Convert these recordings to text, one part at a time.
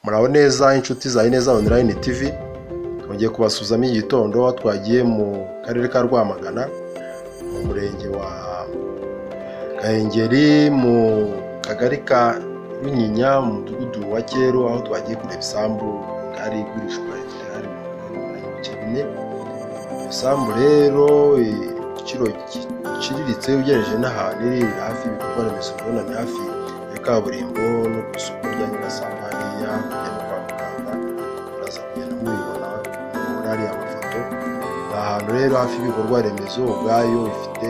muraho neza inshuti za Ineza Online TV twongeye kubasuzamo iki gitondo aho twagiye mu karere ka Rwamagana mu murenge wa Gahengeri mu kagari ka Runyinya mu mudugudu wa Cyeru aho twagiye kureba isambu ngari igurishwa igare mu bice bine isambu rero igiciro giciriritse ugereranije n'ahantu iri hafi ibikorwa remezo ubona ni hafi ya kaburimbo no ku isoko rya nyirasanga hariya kujya no kwa muganga muraza kugenda mubibona muri ariya mafoto ni ahantu rero hafi y'ibikorwa remezo ubwayo ifite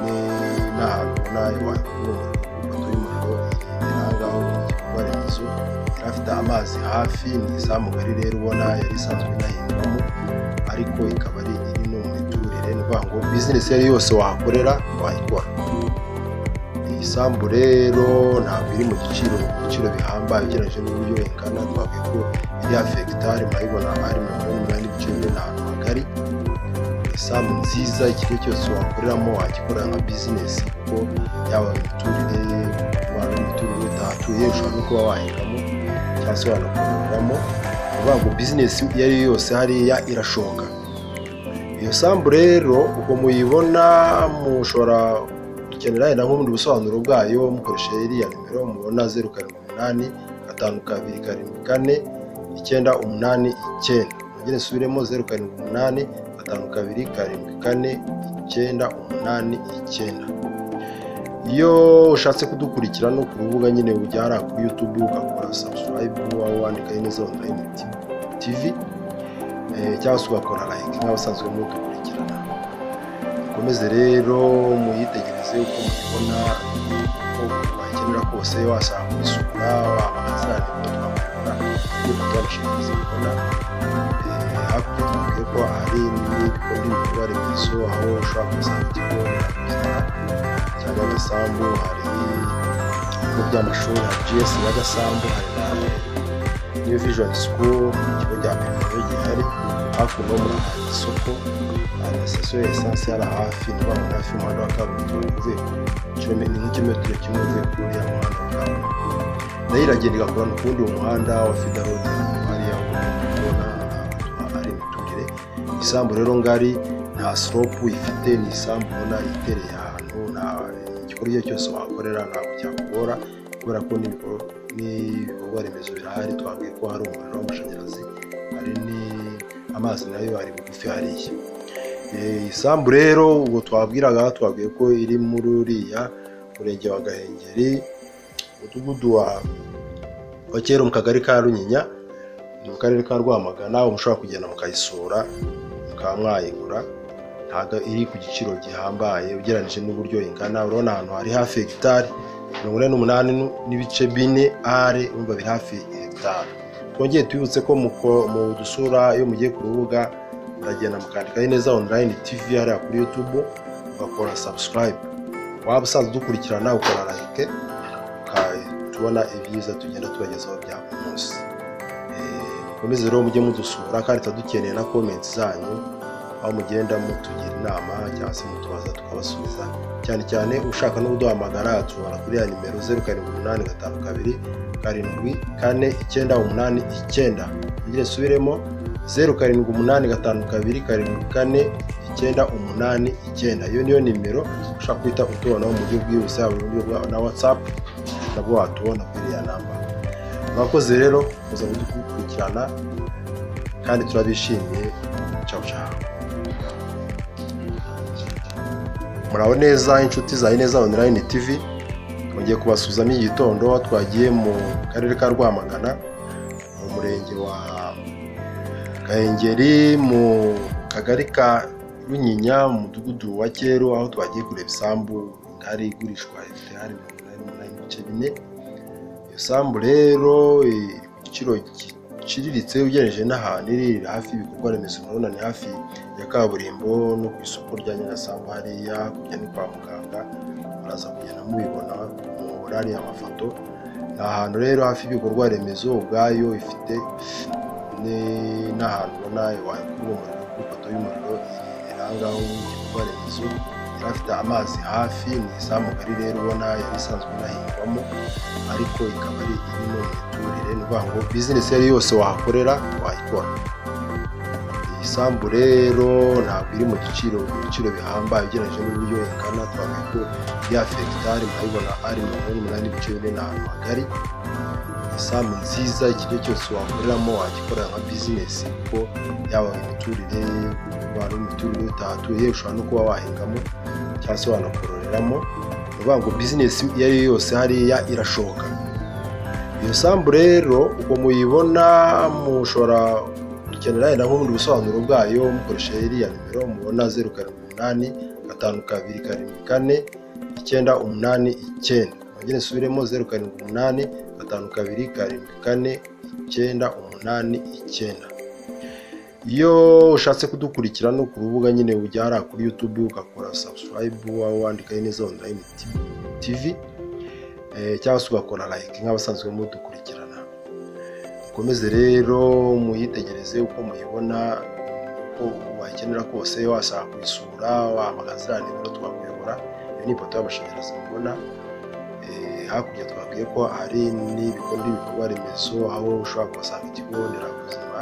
ni- n'ahantu nayo wakubona ifoto y'umuriro iri ahangaho mu gikorwa remezo yari afite amazi hafi ni izamu ngari rero ubona yari isanzwe inahingwamo ariko ikaba ari iri no mu miturire ni ukuvuga ngo bizinesi iyo ari yo yose wahakorera wayikora iyi sambu rero ntabwo iri mu giciro mu biciro bihambaye ugereranyije n'uburyo ingana twavuye ko iri hafi hegitari murayibona ari mirongo ine n'umunani n'ibice bine ni ahantu hagari isambu nziza ikigo cyose wakoreramo wagikora nka bizinesi kuko yaba imiturire waba imiturire utahatuye ushobora no kuba wahingamo cyangwa se wanakoreramo ni ukuvuga ngo bizinesi iyo ari yo yose hariya irashoka iyo sambu rero uko muyibona mushobora gukenera wenda nk'ubundi busobanuro bwayo mukoresha iriya nimero mubona zeru karindwi umunani gatanu kabiri karindwi kane icyenda umunani icyenda mugire nsubiremo zeru karindwi umunani gatanu kabiri karindwi kane icyenda umunani icyenda iyo ushatse kudukurikira no ku rubuga nyine ujyana kuri yutubu ugakora sabusikarayibu waba wandika neza online tivi eh, cyangwa se ugakora like nk'abasanzwe mudukurikirana mukomeze rero muyitegereze uko mubibona uko wakenera kose wasanga kubisura wabazana nimero twamubona niba twabashishikariza kubona eh, hakurya tubabwiye ko hari n'ibindi bikorwa remezo aho ushobora gusanga ikigo nderabuzima cya Nyagasambu hari ibigo by'amashuri hari GS Nyagasambu hari na New Vision School ikigo cya Pemewe gihari hakuno murahari isoko hari sitasiyo ya esanse hariya hafi ni abantu hafi y'umuhanda wa kaburimbo uvuye ni nk'ikirometero kimwe uvuye kuri uriya muhanda wa kaburimbo nayo iragenda igakora no ku wundi muhanda wa fidarodi hariya ubona ari imiturire isambu rero ngari nta siropu ifite ni isambu ubona itereye ahantu nta igikorwa icyo ari cyo cyose wahakorera ntabwo cyakugora kubera ko n'ibikor- n'ibikorwa remezo birahari twabwiye ko hari umuriro w'amashanyarazi hari n'amazi nayo ari bugufi hariya Eh, isambu rero ubwo twabwiraga twabwiye ko iri muri uriya murenge wa gahengeri umudugudu wa wa kera mu kagari ka runyinya ni mu karere ka rwamagana mushobora kugenda mukayisura mukaba mwayigura ntabwo iri ku giciro gihambaye ugereranyije n'uburyo ingana urabona ahantu hari hafi hegitari mirongo ine n'umunani nu- n'ibice bine are urumva biri hafi hegitari twongeye tubibutse ko muko- mu dusura iyo mugiye ku rubuga muragenda mukandika neza online tv hariya kuri youtube ugakora subscribe waba usanzwe udukurikirana ukora like uka- tubona ibyiza tugenda tubagezaho bya buri munsi Eh, mukomeze rero mujye mudusura kandi turadukeneye na comments zanyu aho mugenda mutugira inama cyangwa se mutubaza tukabasubiza cyane cyane ushaka no kuduhamagara tubona kuri ya nimero zeru karindwi umunani gatanu kabiri karindwi kane icyenda umunani icyenda mugire nsubiremo zeru karindwi umunani gatanu kabiri karindwi kane icyenda umunani icyenda iyo niyo nimero ushobora guhita utubonaho mu buryo bwihuse yaba uburyo bwa na watsapu nabwo watubona kuri iriya namba murakoze rero kuza kudukurikirana kandi turabishimiye ciao ciao muraho neza inshuti za Ineza Online TV twongeye kubasuzamo iki gitondo aho twagiye mu karere ka Rwamagana mu murenge wa gahengeri mu kagari ka runyinya mu mudugudu wa cyeru aho twagiye kureba isambu ngari igurishwa ifite hari mirongo inani n'umunani n'ibice bine iyo sambu rero eh, ku giciro giciriritse ugereranije n'ahantu iri iri hafi y'ibikorwa remezo urabona ni hafi ya kaburimbo no ku isoko rya nyirasamba hariya kujya no kwa muganga muraza kugenda mubibona mubona hariya amafoto ni ahantu rero hafi y'ibikorwa remezo ubwayo ifite ni- n'ahantu ubona wakura umuriro ku ipoto y'umuriro iri ahangaho igikorwa remezo yari afite amazi hafi ni isambu ngari rero ubona yari isanzwe inahingwamo ariko ikaba ari iri no mu miturire ni ukuvuga ukuvuga ngo bizinesi iyo ari yo yose wahakorera wayikora iyi sambu rero ntabwo iri mu giciro mu biciro bihambaye ugereranyije n'uburyo ingana twavuga ko ya fegitari murabibona ari mirongo ine n'umunani n'ibice bine ni ahantu hagari isambu nziza ikigo cyose wakoreramo wagikorera nka bizinesi kuko yaba imiturire waba imiturire utahatuye ushobora no kuba wahingamo cyangwa se wanakororeramo ni ukuvuga ngo bizinesi iyo ari yo yose hariya irashoboka iyo sambu rero uko muyibona mushobora gukenera yenda nk'ubundi busobanuro bwayo mukoresha iriya nimero mubona zeru karindwi umunani gatanu kabiri karindwi kane icyenda umunani icyenda mwongere nsubiremo zeru karindwi umunani gatanu kabiri karindwi kane icyenda umunani icyenda iyo ushatse kudukurikira no ku rubuga nyine ujya kuri yutubu ugakora sabusikarayibu waba wandikaho neza onurayini tivi cyangwa se ugakora layike nk'abasanzwe mudukurikirana mukomeze rero muyitegereze uko muyibona uko wayikenera kose washaka kuyisura wahamagaza ziriya nimero twakuyobora iyo ni ipoto y'amashanyarazi mubona Eh, hakurya twabwiye ko hari n'ibikorwa ibikorwa remezo aho ushobora kuhasanga ikigo nderabuzima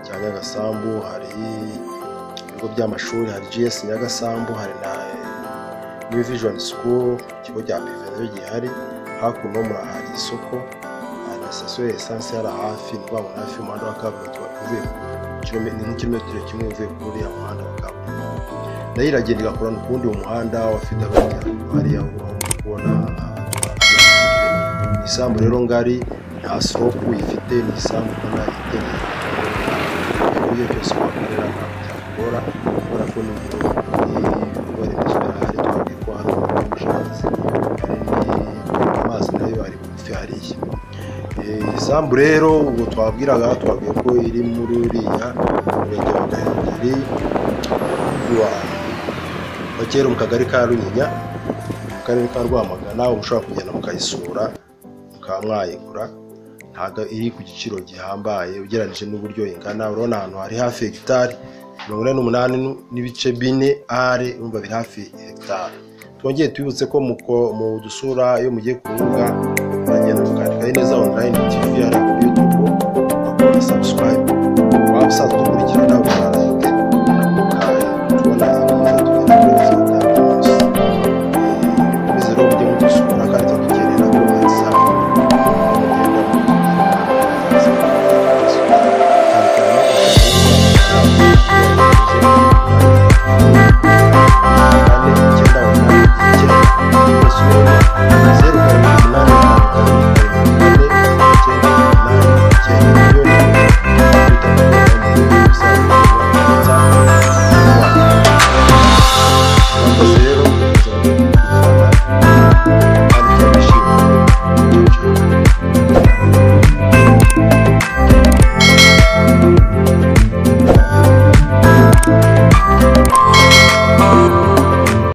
cya nyagasambu hari ibigo by'amashuri hari gs nyagasambu hari na new vision school ikigo cya peve nabyo gihari hakuno murahari isoko hari na sitasiyo ya esanse yari hafi ni ukuvuga ngo ni hafi y'umuhanda wa kaburimbo uvuye ku kirome- ni nk'ikirometero kimwe uvuye kuri ya muhanda wa kaburimbo nayo iragenda igakorana ukundi mu muhanda wafite abanyarwanda hariya aho uri kubona ah, isambu rero ngari nta soku ifite ni isambu ubona itegeye iyo cyose wakorera ntabwo byakugora kubera ko ni ibikorwa remezo birahari twabwiye ko hari umuriro w'amashanyarazi hari amazi nayo ari bugufi hariya Eh, isambu rero ubwo twabwiraga twabwiye ko iri muri uriya murenge wa gahengeri wa wa kera mu kagari ka runyinya mu karere ka rwamagana uba ushobora kugenda mukayisura mukaba mwayigura ntabwo iri ku giciro gihambaye ugereranyije n'uburyo ingana urabona ahantu hari hafi hegitari mirongo ine n'umunani nu- n'ibice bine are urumva biri hafi hegitari twongeye tubibutse ko muko- mu dusura iyo mugiye ku rubuga muragenda mukandikaho neza online tv hari kuri youtube mugakora subscribe waba usanzwe udukurikirana ukanda